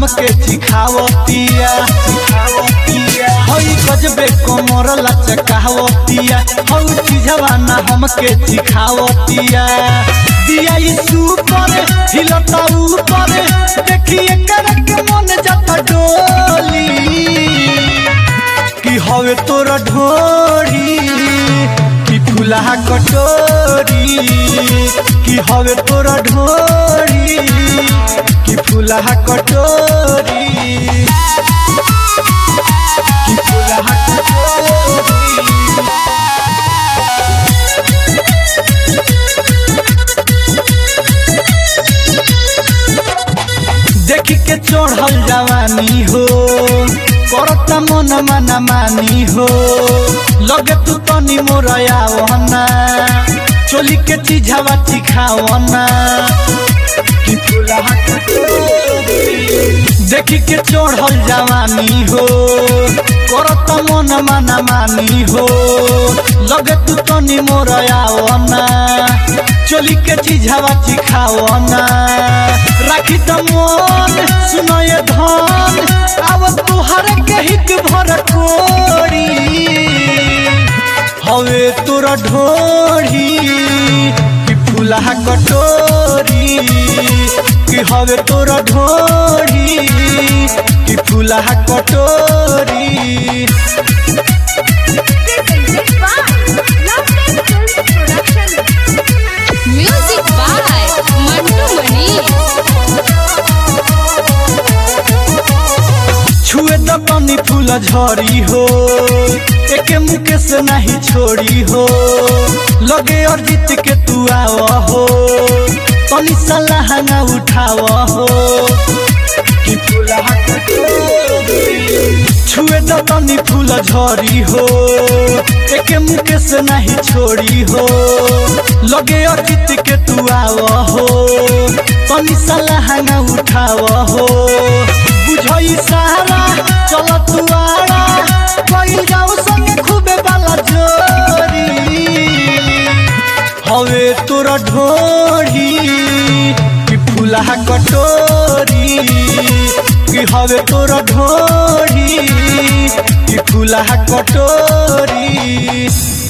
हमके चिखावतिया हई गजबे कमर लचकावतिया हौ चीजवा ना हमके चिखावतिया दिया सुपर हिलता ऊपर देखिए करक मन जाता डोली कि हवे तोरा ढोरी कि फुलहा कटोरी कि हवे तोरा ढोरी कि फुलहा कटोरी कि फुलहा कटोरी देखी के चढ़ल जवानी हो करता मन माना मानी हो लगे तू तनी मोरया वना चोली के चीजवा चिखावना कि फुलहा कटोरी। देखी के चढ़ल जवानी हो करता मन माना मानी हो लगे तू तनी मोरया वना चोली के चीजवा चिखावना राखी त मन सुनय धन अब तुहर के हिक भर कोरी हवे तोरा ढोरी कि फुलहा कटोरी कि हवे तोरा ढोरी कि फुलहा कटोरी Music by Mantu Mani. छुए त तनी फूल झरी हो एके मुके से नहीं छोड़ी हो लगे और जीत के तू आव हो तनी सलाह ना उठाव हो कि फूलहा कटोरी। छुए त तनी फूल झरी हो एके मुके से नहीं छोड़ी हो लगे और जीत के तू आव हो तनी सलाह ना उठाव हो बुझई सारा चल तू आड़ा कई जाओ संगे खूबे बाला जोरी हवे तोरा ढोरी कि फुलहा कटोरी कि हवे तोरा ढोरी कि फुलहा कटोरी